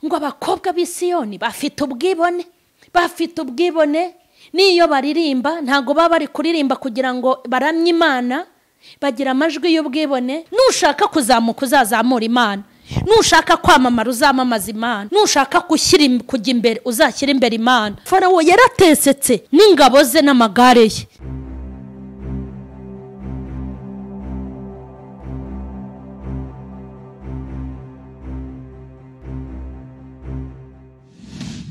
ngo abakobwa b'isiyoni bafite ubwibone bafite ubwibone n'iyo baririmba ntabwo baba bari kuririmba kugira ngo baramye imana bagira amajwi y'ubwibone nushaka kuzamuka uzazamura imana nushaka kwamamara uzamamaza imana nushaka gushyira kujya imbere uzashyira imbere imana farawo yaratesetse n'ingabo ze n'amagare ye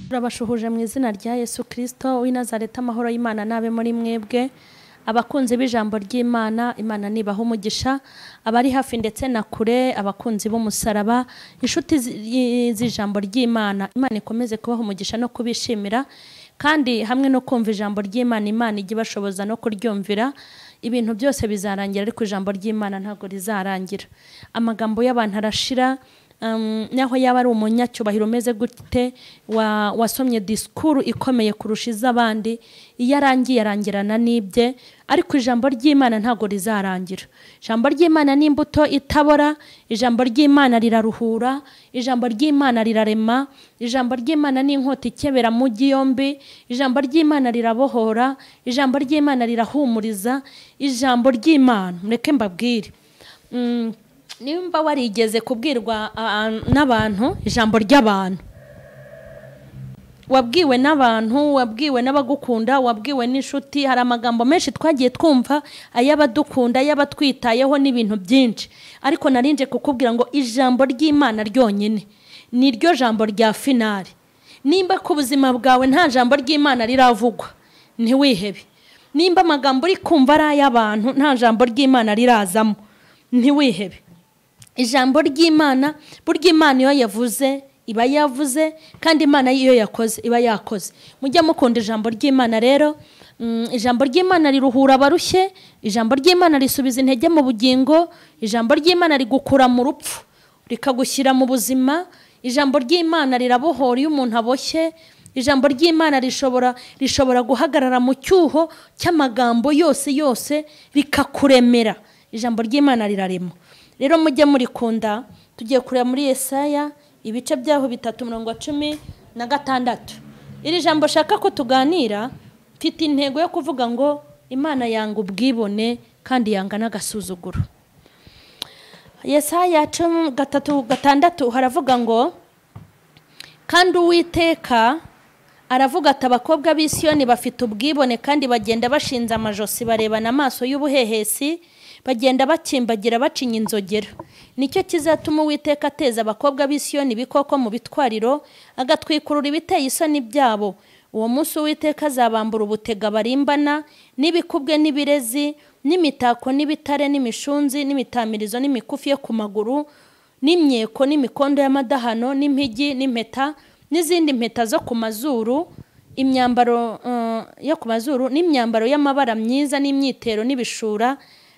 turabashuhuje mu izina rya yesu kirisito w'inazareta amahoro y'imana n'abe muri mwebwe abakunzi b'ijambo ry'imana imana nibaha umugisha abari hafi ndetse na kure abakunzi b'umusaraba inshuti zi- z'ijambo ry'imana imana ikomeze kubaha umugisha no kubishimira kandi hamwe no kumva ijambo ry'imana imana ijya ibashoboza no kuryumvira ibintu byose bizarangira ariko ijambo ry'imana ntabwo rizarangira amagambo y'abantu arashira Um, naho yaba ari umunyacyubahiro umeze gute wa- wasomye disikuru ikomeye kurusha iz'abandi iyo arangiye arangirana n'ibye ariko ijambo ry'imana ntabwo rizarangira ijambo ry'imana ni imbuto itabora ijambo ry'imana riraruhura ijambo ry'imana rirarema ijambo ry'imana ni inkota ikebera mugi yombi ijambo ry'imana rirabohora ijambo ry'imana rirahumuriza ijambo ry'imana mureke mbabwire Mm, nimba warigeze kubwirwa ah, n'abantu ijambo ry'abantu wabwiwe n'abantu wabwiwe n'abagukunda wabwiwe n'inshuti hari amagambo menshi twagiye twumva ay'abadukunda ay'abatwitayeho n'ibintu byinshi ariko narinje kukubwira ngo ijambo ry'imana ryonyine ni ryo jambo rya finari nimba ku buzima bwawe nta jambo ry'imana riravugwa ntiwihebe nimba amagambo uri kumva ari ay'abantu nta jambo ry'imana rirazamo ntiwihebe ijambo ry'imana burya imana iyo yavuze iba yavuze kandi imana iyo yakoze iba yakoze mujye mukunda ijambo ry'imana rero mm, ijambo ry'imana riruhura abarushye ijambo ry'imana risubiza intege mu bugingo ijambo ry'imana rigukura mu rupfu rikagushyira mu buzima ijambo ry'imana rirabohora iyo umuntu aboshye ijambo ry'imana rishobora rishobora guhagarara mu cyuho cy'amagambo yose yose rikakuremera ijambo ry'imana rirarema rero mujye murikunda tugiye kureba muri Yesaya ibice byaho bitatu mirongo cumi na gatandatu iri jambo shaka ko tuganira mfite intego yo kuvuga ngo imana yanga ubwibone kandi yanga n'agasuzuguro Yesaya cumi gatatu gatandatu haravuga ngo kandi uwiteka aravuga ati abakobwa b'isiyoni bafite ubwibone kandi bagenda bashinze amajosi barebana amaso y'ubuhehesi bagenda bakimbagira bacinya inzogera nicyo kizatuma uwiteka ateza abakobwa b'isiyoni ibikoko mu bitwariro agatwikurura ibiteye isoni byabo uwo munsi uwiteka azabambura ubutega barimbana n'ibikubwe n'ibirezi n'imitako n'ibitare n'imishunzi n'imitamirizo n'imikufi yo ku maguru n'imyeko n'imikondo y'amadahano n'impigi n'impeta n'izindi mpeta zo ku mazuru imyambaro eh, yo ku mazuru n'imyambaro y'amabara myiza n'imyitero n'ibishura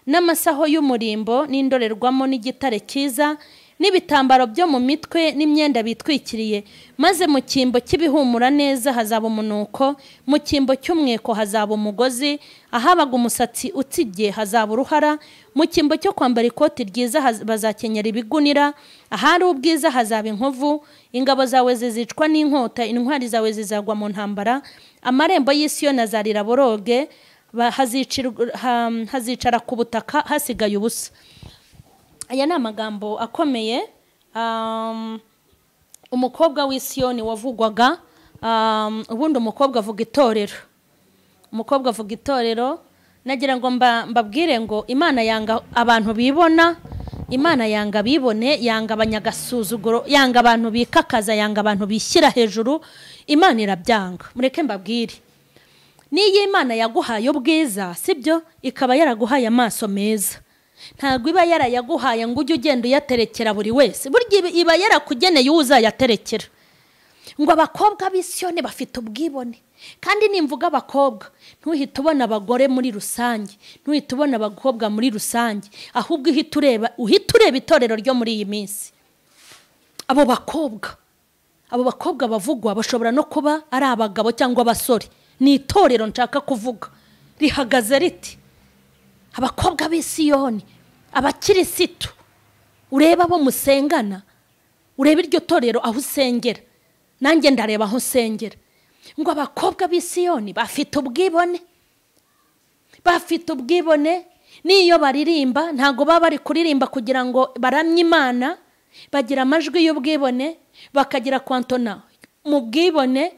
n'amasaho y'umurimbo n'indorerwamo n'igitare cyiza n'ibitambaro byo mu mitwe n'imyenda bitwikiriye maze mu cyimbo cy'ibihumura neza hazaba umunuko mu cyimbo cy'umweko hazaba umugozi ahabaga umusatsi utsigiye hazaba uruhara mu cyimbo cyo kwambara ikoti ryiza haz- bazakenyera ibigunira ahari ubwiza hazaba inkovu ingabo zawe zizicwa n'inkota intwari zawe zizagwa mu ntambara amarembo y'isiyo azarira boroge ba- hazicirwa- ha- hazicara ku butaka hasigaye ubusa aya ni amagambo akomeye um, umukobwa w'isiyoni wavugwaga um, ubundi umukobwa avuga itorero umukobwa avuga itorero nagira ngo mba- mbabwire ngo imana yanga abantu bibona imana yanga abibone yanga abanyagasuzuguro yanga abantu bikakaza yanga abantu bishyira hejuru imana irabyanga mureke mbabwire n'iyo imana yaguhaye ubwiza sibyo ikaba yaraguhaye amaso meza ntabwo iba yarayaguhaye ngo ujye ugenda uyaterekera buri wese burya iba- iba yarakugeneye uwo uzayaterekera ngo abakobwa b'isiyoni bafite ubwibone kandi nimvuga abakobwa ntuhite ubona abagore muri rusange ntuhite ubona abakobwa muri rusange ahubwo uhita ureba uhita ureba itorero ryo muri iyi minsi abo bakobwa abo bakobwa bavugwa bashobora no kuba ari abagabo cyangwa abasore ni itorero nshaka kuvuga rihagaze riti abakobwa b'isiyoni abakirisitu ureba abo musengana urebe iryo torero aho usengera nanjye ndareba aho usengera ngo abakobwa b'isiyoni bafite ubwibone bafite ubwibone n'iyo baririmba ntabwo baba bari kuririmba kugira ngo baramye imana bagira amajwi y'ubwibone bakagira kwantona mu bwibone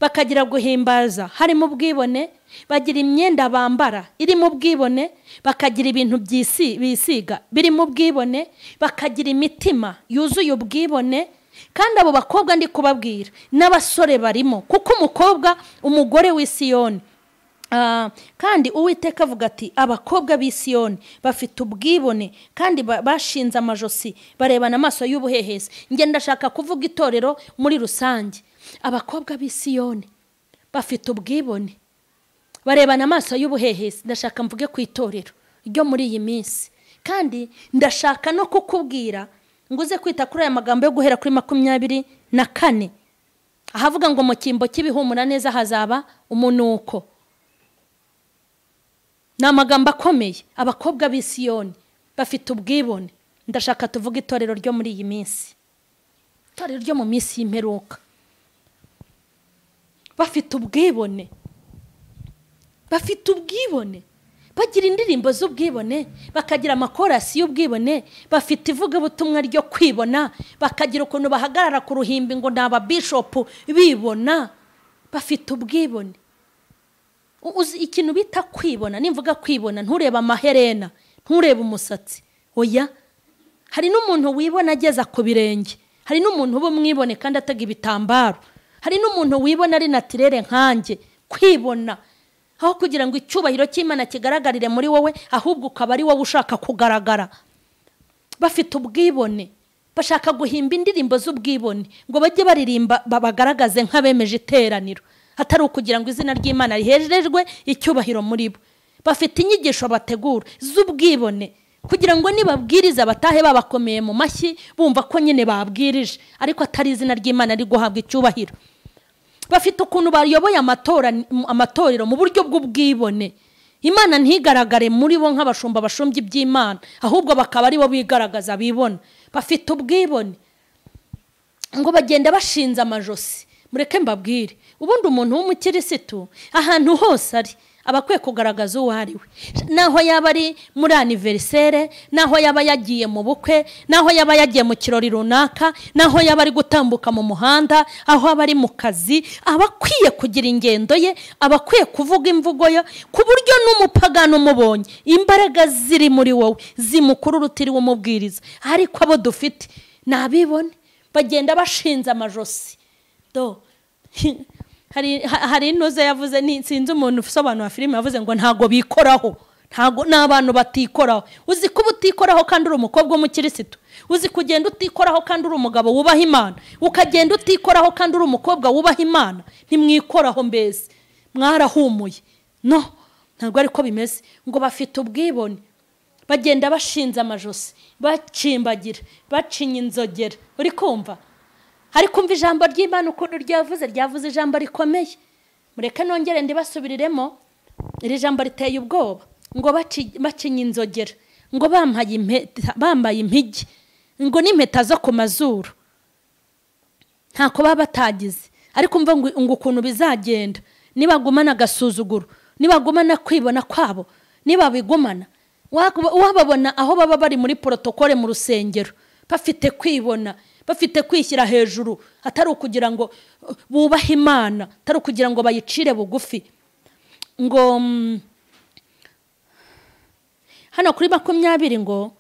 bakagira guhimbaza harimo ubwibone bagira imyenda bambara irimo ubwibone bakagira ibintu byisi bisiga birimo ubwibone bakagira imitima yuzuye ubwibone kandi abo bakobwa ndi kubabwira n'abasore barimo kuko umukobwa umugore w'isiyoni Ah, kandi uwiteka avuga ati abakobwa b'isiyoni bafite ubwibone kandi ba- bashinze amajosi barebana amaso y'ubuhehesi njye ndashaka kuvuga itorero muri rusange abakobwa b'isiyoni bafite ubwibone barebana amaso y'ubuhehesi ndashaka mvuge ku itorero ryo muri iyi minsi kandi ndashaka no kukubwira ngo uze kwita kuri aya magambo yo guhera kuri makumyabiri na kane ahavuga ngo mu cyimbo cy'ibihumura neza hazaba umunuko ni amagambo akomeye abakobwa b'isiyoni bafite ubwibone ndashaka tuvuge itorero ryo muri iyi minsi itorero ryo mu minsi y'imperuka bafite ubwibone bafite ubwibone bagira indirimbo z'ubwibone bakagira amakorasi y'ubwibone bafite ivugabutumwa ryo kwibona bakagira ukuntu bahagarara ku ruhimbi ngo ni ababishopu bibona bafite ubwibone uzi ikintu bita kwibona nimvuga kwibona nturebe amaherena nturebe umusatsi oya hari n'umuntu wibona ageza ku birenge hari n'umuntu uba umwibone kandi atega ibitambaro hari n'umuntu wibona ari natirere nkanjye kwibona aho kugira ngo icyubahiro cy'imana kigaragarire muri wowe ahubwo ukaba ari wowe ushaka kugaragara bafite ubwibone bashaka guhimba indirimbo z'ubwibone ngo bajye baririmba ba- bagaragaze nk'abemeje iteraniro hatari ukugira ngo izina ry'imana riherejwe icyubahiro muri bo bafite inyigisho bategura z'ubwibone kugira ngo nibabwiriza batahe babakomeye mu mashyi bumva ko nyine babwirije ariko atari izina ry'imana riri guhabwa icyubahiro bafite ukuntu bayoboye amatora amatorero mu buryo bw'ubwibone imana ntigaragare muri bo nk'abashumba bashumbya iby'imana ahubwo bakaba aribo bigaragaza bibona bafite ubwibone ngo bagenda bashinze amajosi mureke mbabwire ubundi umuntu w'umukirisitu ahantu hose ari aba akwiye kugaragaza uwo ari we n'aho yaba ari muri aniverisere n'aho yaba yagiye mu bukwe n'aho yaba yagiye mu kirori runaka n'aho yaba ari gutambuka mu muhanda aho aba ari mu kazi aba akwiye kugira ingendo ye aba akwiye kuvuga imvugo ye ku buryo n'umupagano umubonye imbaraga ziri muri wowe zimukurura utiriwe umubwiriza ariko abo dufite ni abibone bagenda bashinze amajosi do hari ha- hari inoze yavuze ni- sinzi umuntu usobanura filime yavuze ngo ntago bikoraho ntago ni abantu batikoraho uzi ko uba utikoraho kandi uri umukobwa w'umukirisitu uzi kugenda utikoraho kandi uri umugabo wubaha imana ukagenda utikoraho kandi uri umukobwa wubaha imana ntimwikoraho mbese mwarahumuye no ntabwo ariko bimeze ngo bafite ubwibone bagenda bashinze amajosi bacimbagira bacinya inzogera uri kumva ari kumva ijambo ry'imana ukuntu ryavuze ryavuze ijambo rikomeye mureke nongere ndibasubiriremo iri jambo riteye ubwoba ngo baci- bacinya inzogera ngo bambaye impeta- bambaye impigi ngo n'impeta zo ku mazuru ntako baba batagize ariko umva ngo ngo ukuntu bizagenda nibagumana agasuzuguro nibagumana kwibona kwabo nibabigumana wakuba- wababona aho baba bari muri porotokole mu rusengero bafite kwibona bafite kwishyira hejuru atari ukugira ngo uh, bubahe imana atari ukugira ngo bayicire bugufi ngo mm, hano kuri makumyabiri ngo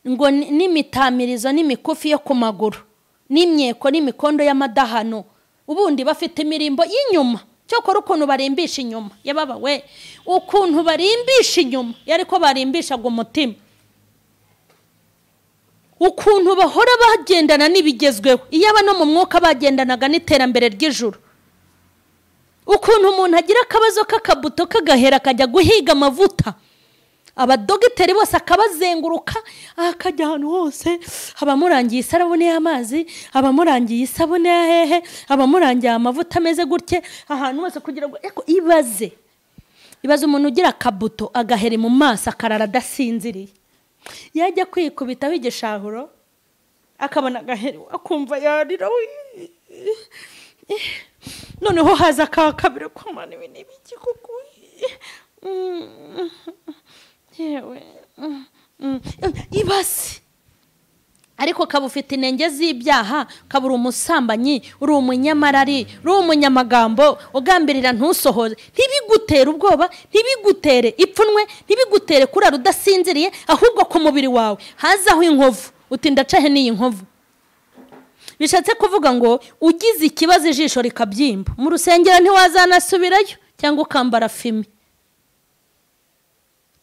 ngo ni- n'imitamirizo n'imikufi yo ku maguru n'imyeko n'imikondo y'amadahano ubundi bafite imirimbo y'inyuma cyokora ukuntu barimbisha inyuma yababa we ukuntu barimbisha inyuma yari ko barimbishaga umutima ukuntu bahora bagendana n'ibigezweho iyo aba no mu mwuka bagendanaga n'iterambere ry'ijuru ukuntu umuntu agira akabazo k'akabuto kagahera akajya guhiga amavuta abadogiteri bose akabazenguruka akajya ahantu hose abamurangiye isabune y'amazi abamurangiye isabune ya hehe abamurangiye amavuta ameze gutya ahantu hose kugira ngo eko ibaze ibaze umuntu ugira akabuto agaheri mu maso akarara adasinziriye yajya kwikubitaho igishahuro akabona agaherewe akumva yarira noneho haza ka kabiri kumana ibi ni ibiki kuko yewe ibasi ariko ukaba ufite intenge z'ibyaha ukaba uri umusambanyi uri umunyamarari uri umunyamagambo ugambirira ntusohoze ntibigutere ubwoba ntibigutere ipfunwe ntibigutere kurara udasinziriye ahubwo ku mubiri wawe hazaho inkovu uti ndacahe n'iyi nkovu bishatse kuvuga ngo ugize ikibazo ijisho rikabyimba mu rusengero ntiwazanasubirayo cyangwa ukambara fime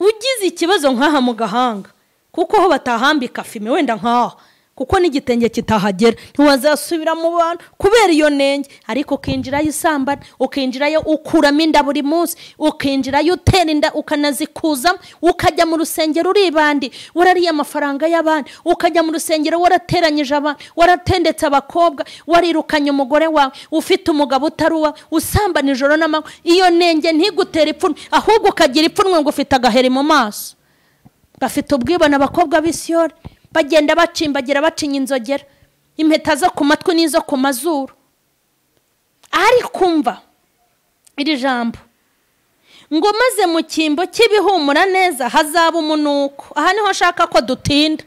ugize ikibazo nk'aha mu gahanga kuko ho batahambika fime wenda nk'aha kuko n'igitenge kitahagera ntiwazasubira mu bantu kubera iyo nenge ariko ukinjirayo isambana ukinjirayo ukuramo inda buri munsi ukinjirayo utera inda ukanazikuzamo ukajya mu rusengero uribandi warariye amafaranga y'abandi ukajya mu rusengero warateranyije abantu waratendetse abakobwa warirukanye umugore wawe ufite umugabo utari uwawe usambana ijoro n'amanywa iyo nenge ntigutere ipfunwe ahubwo ukagira ipfunwe ngo ufite agaheri mu maso bafite ubwibone abakobwa b'isiyori bagenda bacimbagira bacinya inzogera impeta zo ku matwi n'izo ku mazuru ariko umva iri jambo ngo maze mu cyimbo cy'ibihumura neza hazaba umunuko aha niho ashaka ko dutinda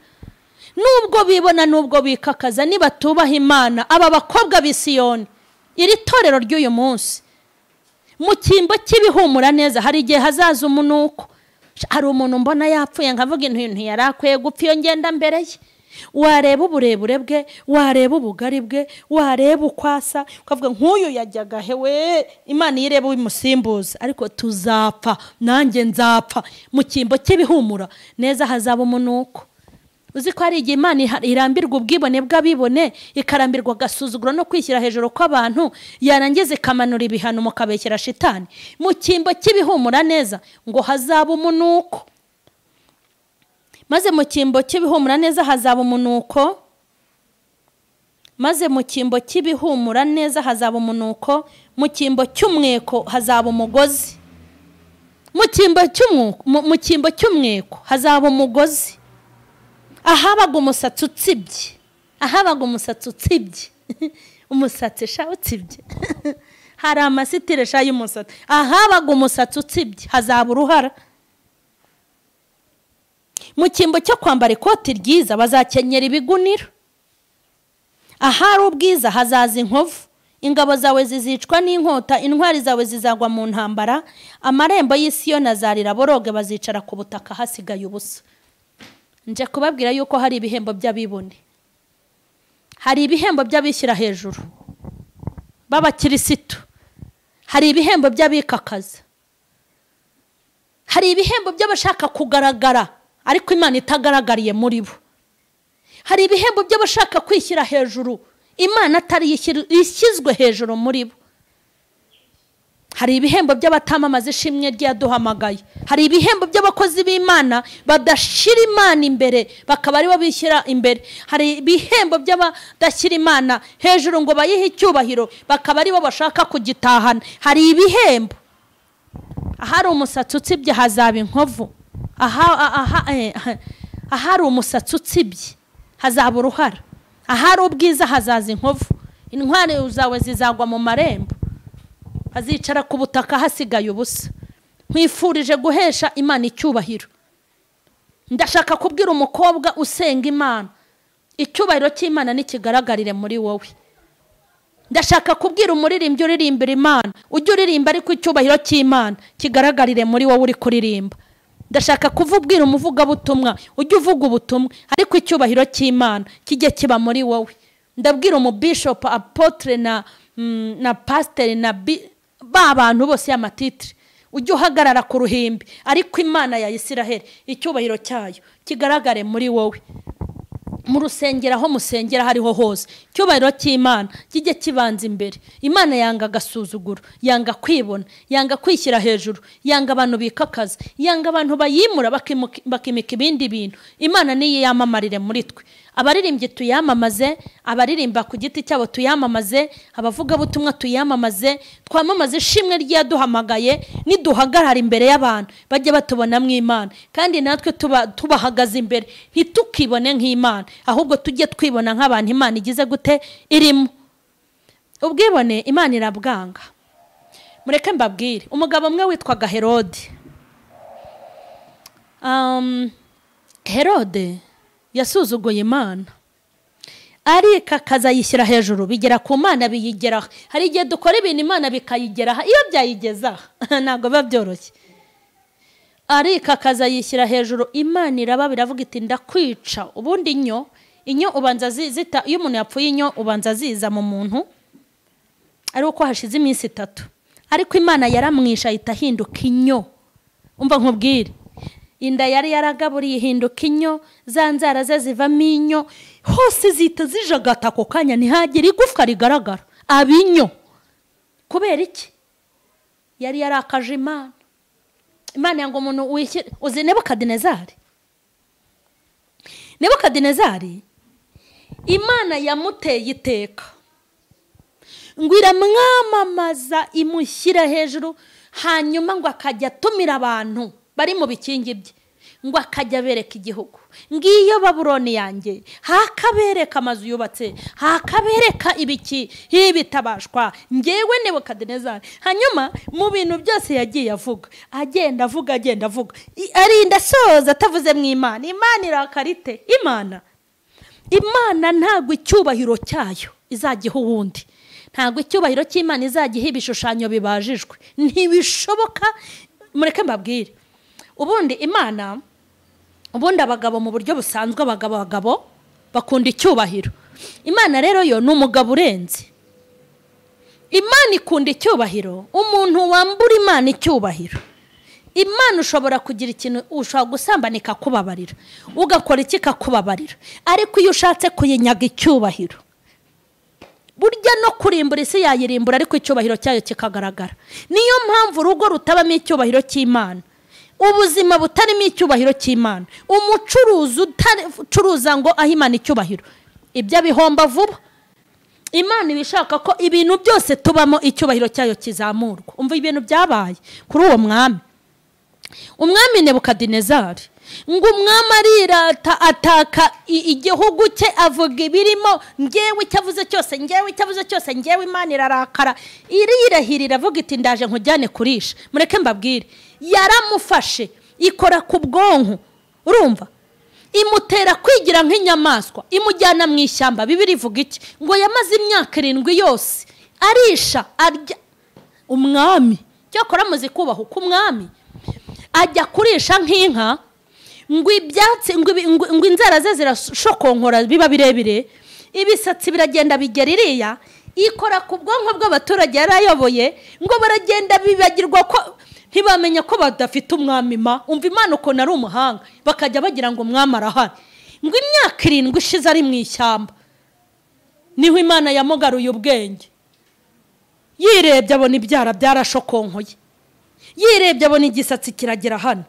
nubwo bibona nubwo bikakaza nibatubaha imana aba bakobwa b'isiyoni iri torero ry'uyu munsi mu cyimbo cy'ibihumura neza hari igihe hazaza umunuko hari umuntu mbona yapfuye nkavuga intu yari akwiye gupfa iyo ngenda mbere ye wareba uburebure bwe wareba ubugari bwe wareba uko asa ukavuga nk'uyu yajyaga hewe imana iyo ireba ubimusimbuza ariko tuzapfa nanjye nzapfa mu cyimbo cy'ibihumura neza hazaba umunuko uzi ko hari igihe imana irambirwa ubwibone bw'abibone ikarambirwa agasuzuguro no kwishyira hejuru kw'abantu yarangiza ikamanura ibihano mukabekera shitani mu cyimbo cy'ibihumura neza ngo hazaba umunuko maze mu cyimbo cy'ibihumura neza hazaba umunuko maze mu cyimbo cy'ibihumura neza hazaba umunuko mu cyimbo cy'umweko hazaba umugozi mu cyimbo cy'umweko hazaba umugozi ahabaga umusatsi utsibye ahabaga umusatsi utsibye umusatsi sha utsibye hari amasitire sha y'umusatsi ahabaga umusatsi utsibye hazaba uruhara mu cyimbo cyo kwambara ikoti ryiza bazakenyera ibigunira ahari ubwiza hazaza inkovu ingabo zawe zizicwa n'inkota intwari zawe zizagwa mu ntambara amarembo y'isi yo nazarira boroge bazicara ku butaka hasigaye ubusa nje kubabwira yuko hari ibihembo by'abibone hari ibihembo by'abishyira hejuru b'abakirisitu hari ibihembo by'abikakaza hari ibihembo by'abashaka kugaragara ariko imana itagaragariye muri bo hari ibihembo by'abashaka kwishyira hejuru imana atari ishyizwe hejuru muri bo hari ibihembo by'abatamamaza ishimwe ryaduhamagaye hari ibihembo by'abakozi b'imana badashyira imana imbere bakaba aribo bishyira imbere hari ibihembo by'abadashyira imana hejuru ngo bayihe icyubahiro bakaba aribo bashaka kugitahana hari ibihembo ahari umusatsi utsibye hazaba inkovu ahari umusatsi utsibye hazaba uruhara ahari ubwiza hazaza inkovu intwari zawe zizagwa mu marembo azicara ku butaka hasigaye ubusa nkwifurije guhesha imana icyubahiro ndashaka kubwira umukobwa usenga imana icyubahiro cy'imana nikigaragarire muri wowe ndashaka kubwira umuririmbyi uririmbira imana ujye uririmba ariko icyubahiro cy'imana kigaragarire muri wowe uri kuririmba ndashaka kuvubwira umuvugabutumwa ujye uvuga ubutumwa ariko icyubahiro cy'imana kijye kiba muri wowe ndabwira umubishopu apotire na na pasiteri na ba bantu bose y'amatitire ujye uhagarara ku ruhimbi ariko imana ya Isiraheli icyubahiro cyayo kigaragare muri wowe mu rusengero aho musengera hariho hose icyubahiro cy'imana kijye kibanza imbere imana yanga agasuzuguro yanga kwibona yanga kwishyira hejuru yanga abantu bikakaza yanga abantu bayimura bakimika ibindi bintu imana niyo yamamarire muri twe abaririmbyi tuyamamaze abaririmba ku giti cyabo tuyamamaze abavugabutumwa tuyamamaze twamamaze ishimwe ryaduhamagaye niduhagarara imbere y'abantu bajye batubonamo imana kandi natwe tuba tubahagaze imbere ntitukibone nk'imana ahubwo tujye twibona nk'abantu imana igize gute irimo ubwibone imana irabwanga mureke mbabwire umugabo umwe witwaga herode Um, herode yasuzuguye imana ariko akaza ayishyira hejuru bigera ku mana biyigeraho hari igihe dukora ibintu imana bikayigeraho iyo byayigezaho ntabwo biba byoroshye ariko akaza ayishyira hejuru imana iraba biravuga iti ndakwica ubundi inyo inyo ubanza zita iyo umuntu yapfuye inyo ubanza ziza mu muntu ari uko hashize iminsi itatu ariko imana yaramwisha ahita ahinduka inyo umva nkubwire inda yari yaragaburiye ihinduka inyo za nzara ze zivamo inyo hose zihita zijagata ako kanya ntihagire igufwa rigaragara aba inyo kubera iki yari yarakaje imana imana ngo umuntu wishyire uzi nebukadinezari nebukadinezari imana yamuteye iteka ngo iramwamamaza imushyira hejuru hanyuma ngo akajya atumira abantu bari mu bikingi bye ngo akajya abereka igihugu ngiyo baburoni yanjye hakabereka amazu yubatse hakabereka ibiki hibitabashwa ngewe nebukadinezari hanyuma mu bintu byose yagiye avuga agenda avuga agenda avuga arinda asoza atavuze mu imana imana irakarite imana imana ntabwo icyubahiro cyayo izajyaho uwundi ntabwo icyubahiro cy'imana izajya iha ibishushanyo bibajijwe ntibishoboka mureke mbabwire ubundi imana ubundi abagabo mu buryo busanzwe abagabo bagabo bakunda icyubahiro imana rero yo ni umugabo urenze imana ikunda icyubahiro umuntu wambura imana icyubahiro imana ushobora kugira ikintu ushobora gusambana ikakubabarira ugakora iki ikakubabarira ariko iyo ushatse kuyinyaga icyubahiro burya no kurimbura isi yayirimbura ariko icyubahiro cyayo kikagaragara niyo mpamvu urugo rutabamo icyubahiro cy'imana ubuzima butarimo icyubahiro cy'imana umucuruzi ucuruza ngo ahe imana icyubahiro ibyo abihomba vuba imana iba ishaka ko ibintu byose tubamo icyubahiro cyayo kizamurwa umva ibintu byabaye kuri uwo mwami umwami nebukadinezari ngo umwami arirata ataka igihugu cye avuga ibirimo ngewe icyo avuze cyose ngewe icyo avuze cyose ngewe imana irarakara irirahira iravuga iti ndaje nkujyane kurisha mureke mbabwire yaramufashe ikora ku bwonko urumva imutera kwigira nk'inyamaswa imujyana mu ishyamba bibiri ivuga iki ngo yamaze imyaka irindwi yose arisha arya umwami cyakora amaze kubaha uko umwami ajya kurisha nk'inka ngo ibyatsi ngo inzara ze zirashokonkora biba birebire ibisatsi biragenda bigera iriya ikora ku bwonko bw'abaturage yari ayoboye ngo baragenda bibagirwa ko ntibamenya ko badafite umwami ma umva imana ukuntu ari umuhanga bakajya bagira ngo umwami arahari ngo imyaka irindwi ishize ari mu ishyamba niho imana yamugaruye ubwenge yirebye abona ibyara byarashokonkoye yirebye abona igisatsi kiragera hano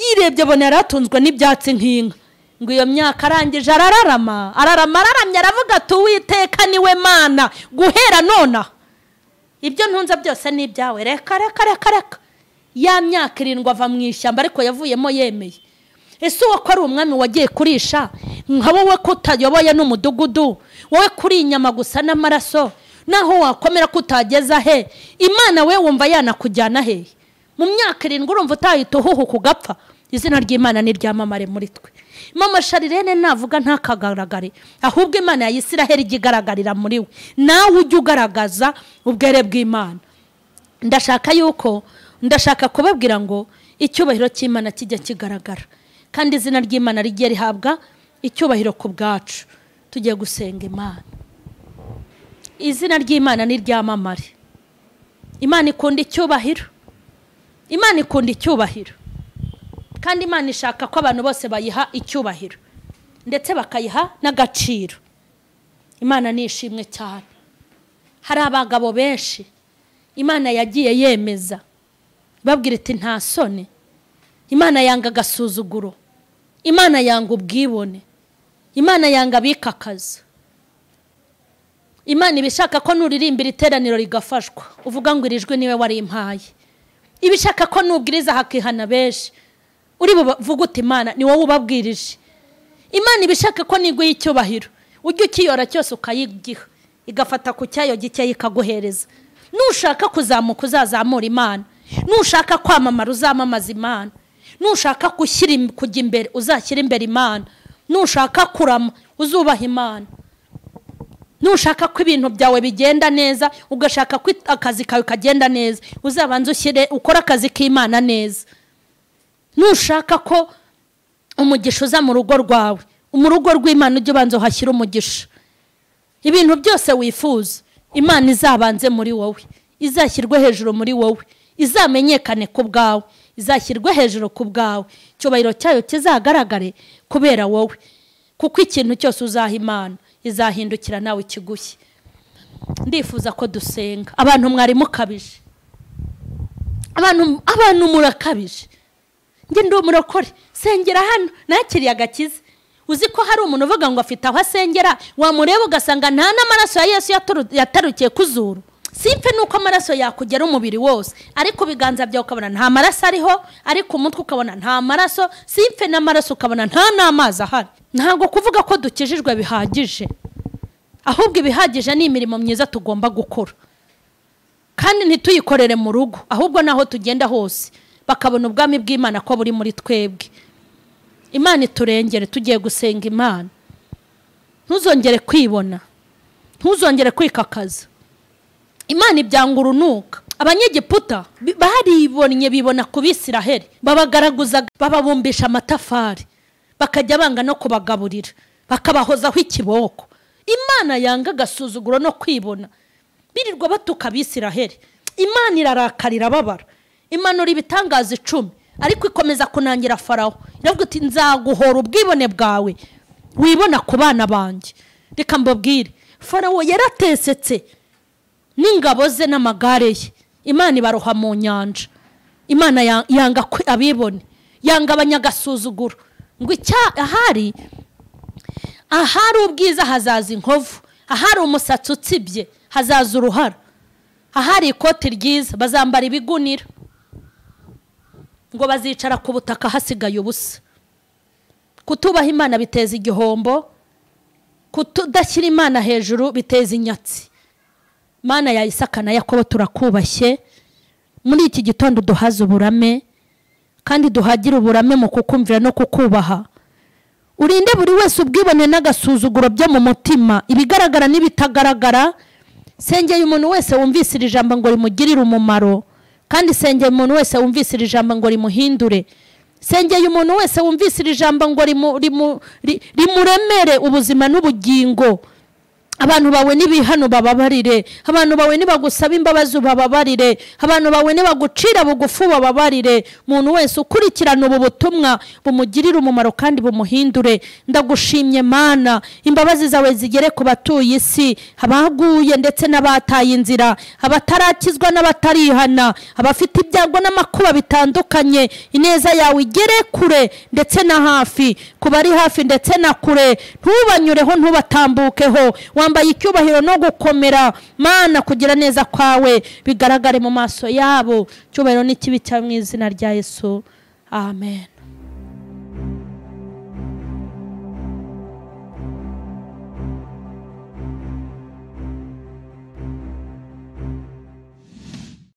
yirebye abona yari atunzwe n'ibyatsi nk'inka ngo iyo myaka arangije arararama ararama araramye aravuga ati uwiteka niwe mana guhera nonaha ibyo ntunze byose ni ibyawe reka reka reka reka ya myaka irindwi ava mu ishyamba ariko yavuyemo yemeye ese uwo ko ari umwami wagiye kurisha nka wowe ko utayoboye n'umudugudu wowe kuri inyama gusa n'amaraso naho wakomera ko utageza he imana we wumva yanakujyana he mu myaka irindwi urumva utahita uhuhuka ugapfa izina ry'imana ni ryamamare muri twe mama sharirene navuga ntakagaragare ahubwo imana ya isiraheli ijya igaragarira muri we nawe ujye ugaragaza ubwere bw'imana ndashaka yuko ndashaka kubabwira ngo icyubahiro cy'imana kijya kigaragara kandi izina ry'imana rijye rihabwa icyubahiro ku bwacu tujye gusenga imana izina ry'imana ni ryamamare imana ikunda icyubahiro imana ikunda icyubahiro kandi imana ishaka ko abantu bose bayiha icyubahiro ndetse bakayiha n'agaciro imana ni ishimwe cyane hari abagabo benshi imana yagiye yemeza babwira iti nta soni imana yanga agasuzuguro imana yanga ubwibone imana yanga abikakaza imana iba ishaka ko nuririmbira iteraniro rigafashwa uvuga ngo iri jwi niwe warimpaye iba ishaka ko nubwiriza hakihana benshi uri buvuge uti imana ni wowe ubabwirije imana iba ishaka ko niguha icyubahiro ujya ukiyora cyose ukayigiha igafata ku cyayo gikeya ikaguhereza nushaka kuzamuka uzazamura imana nushaka kwamamara uzamamaza imana nushaka kujya imbere uzashyire imbere imana nushaka kurama uzubaha imana nushaka ko ibintu byawe bigenda neza ugashaka ko akazi kawe kagenda neza uzabanza ushyire ukore akazi k'imana neza nushaka ko umugisha uza mu rugo rwawe mu rugo rw'imana ujya ubanza uhashyire umugisha ibintu byose wifuza imana izabanze muri wowe izashyirwe hejuru muri wowe izamenyekane ku bwawe izashyirwe hejuru ku bwawe icyubahiro cyayo kizagaragare kubera wowe kuko ikintu cyose uzaha imana izahindukira nawe ikigushye ndifuza ko dusenga abantu mwari mukabije abantu murakabije njye ndi umurokore sengera hano nakiriye agakiza uzi ko hari umuntu uvuga ngo afite aho asengera wamureba ugasanga nta n'amaraso ya yesu yatarukiye ku zuru simpe ni uko amaraso yakugera umubiri wose ariko ibiganza byawe ukabona nta maraso ariho ariko umutwe ukabona nta maraso simpe n'amaraso ukabona nta n'amazi ahari ntabwo kuvuga ko dukijijwe bihagije ahubwo ibihagije ni imirimo myiza tugomba gukora kandi ntituyikorere mu rugo ahubwo n'aho tugenda hose bakabona ubwami bw'imana ko buri muri twebwe imana iturengere tugiye gusenga imana ntuzongere kwibona ntuzongere kwikakaza imana ibyanga urunuka abanyegiputa baribonye bibona ku bisiraheri babagaraguza bababumbisha amatafari bakajya banga no kubagaburira bakabahozaho ikiboko imana yanga agasuzuguro no kwibona birirwa batuka abisiraheri imana irarakarira ababara imanura ibitangaza icumi ariko ikomeza kunangira faraho iravuga iti nzaguhora ubwibone bwawe wibona ku bana banjye reka mbabwire farawo yaratesetse n'ingabo ze n'amagare ye imana ibaroha mu nyanja imana yanga abibone yanga abanyagasuzuguro ngo ahari ahari ubwiza hazaza inkovu ahari umusatsi utsibye hazaza uruhara ahari ikoti ryiza bazambara ibigunira ngo bazicara ku butaka hasigaye ubusa kutubaha imana biteza igihombo kutudashyira imana hejuru biteza inyatsi imana yayisaka na yakobo turakubashye muri iki gitondo duhaze uburame kandi duhagire uburame mu kukumvira no kukubaha urinde buri wese ubwibone n'agasuzuguro byo mu mutima ibigaragara n'ibitagaragara sengeye umuntu wese wumvise iri jambo ngo rimugirire umumaro kandi sengeye umuntu wese wumvise iri jambo ngo rimuhindure sengeye umuntu wese wumvise iri jambo ngo rimuremere ubuzima n'ubugingo abantu bawe n'ibihano bababarire abantu bawe nibagusaba imbabazi ubababarire abantu bawe nibagucira bugufi ubababarire umuntu wese ukurikirana ubu butumwa bumugirire umumaro kandi bumuhindure ndagushimye mana imbabazi zawe zigere ku batuye isi abaguye ndetse n'abataye inzira abatarakizwa n'abatarihana abafite ibyago n'amakuba bitandukanye ineza yawe igere kure ndetse na hafi ku bari hafi ndetse na kure ntubanyureho ntubatambukeho wambaye icyubahiro no gukomera mana kugira neza kwawe bigaragare mu maso yabo icyubahiro n'ikibi cya mu izina rya yesu amen